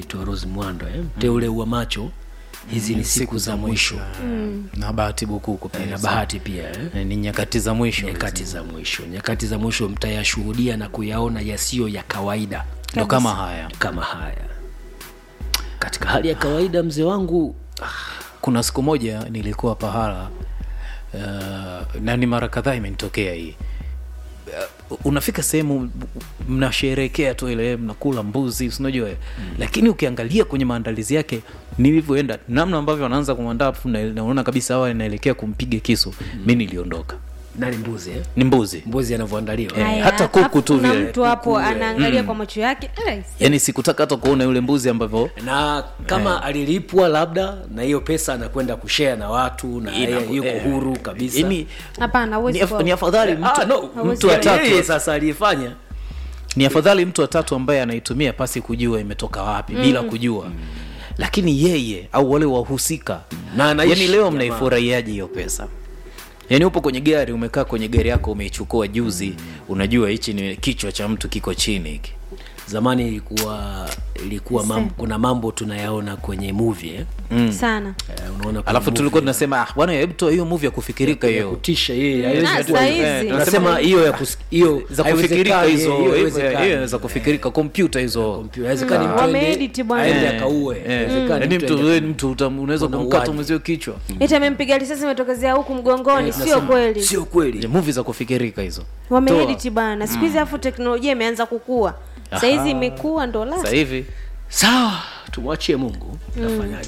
anaitwa Rose Mwando eh? mteule wa macho hizi ni siku za mwisho na bahati bukuku Eh, pia na bahati pia eh? Eh, ni nyakati za mwisho nyakati za mwisho nyakati za mwisho mtayashuhudia na kuyaona yasiyo ya kawaida ndo kama haya kama haya katika hali ya kawaida mzee wangu kuna siku moja nilikuwa pahala uh, na ni mara kadhaa imenitokea hii uh, unafika sehemu mnasherekea tu ile mnakula mbuzi sinajua mm. lakini ukiangalia kwenye maandalizi yake nilivyoenda namna ambavyo wanaanza kumwandaa afu na- naona kabisa hawa inaelekea kumpiga kisu mm. mi niliondoka nani mbuzi eh? ni mbuzi mbuzi anavyoandaliwa Eh, Haya, hata kuku alafu tu kuna vile, mtu hapo kuku, eh. anaangalia kwa macho yake eh, yaani sikutaka hata kuona yule mbuzi ambavyo na kama alilipwa labda na hiyo pesa anakwenda kushare na watu na Ina- yeye yuko eh, huru kabisa yaani hapana ni, huwezi af, kuwa- ni afadhali mtu, Ah, no, mtu wa tatu yeye sasa aliyefanya ni afadhali mtu watatu ambaye anaitumia pasi kujua imetoka wapi mm. bila kujua mm. lakini yeye au wale wahusika Na anaishi yani leo jamaa. mnaifurahiaje hiyo pesa yaani upo kwenye gari umekaa kwenye gari yako umeichukua juzi mm. unajua hichi ni kichwa cha mtu kiko chini hiki zamani ilikuwa ilikuwa mam, kuna mambo tunayaona kwenye movie eh? sana Eh, unaona kuna alafu movie tulikuwa tunasema ah, bwana hebu toa hiyo movie ya kufikirika ya hiyo kutisha yeye Ah, haiwezi- saa hizi. Eh, tunasema hiyo ya kus- hiyo za kufikirika haiwezekani, hizo hiyo hiyo- haiwezekani. hiyo za kufikirika kompyuta hizo Kompyuta, haiwezekani mtu Wameedit aende- bwana. aende Eh, akaue eh. Haiwezekani Yaani mtu mtu aende- wewe mtu utam- unaweza Kuna kumkata uwaji. mwezio kichwa eti amempiga risasi imetokezea huku mgongoni sio Nasema, kweli sio kweli Ni movie za kufikirika hizo wameedit bana siku hizi afu teknolojia imeanza kukua sahizi imekuwa ndo la sasa hivi sawa tumwachie mungu tafanyaje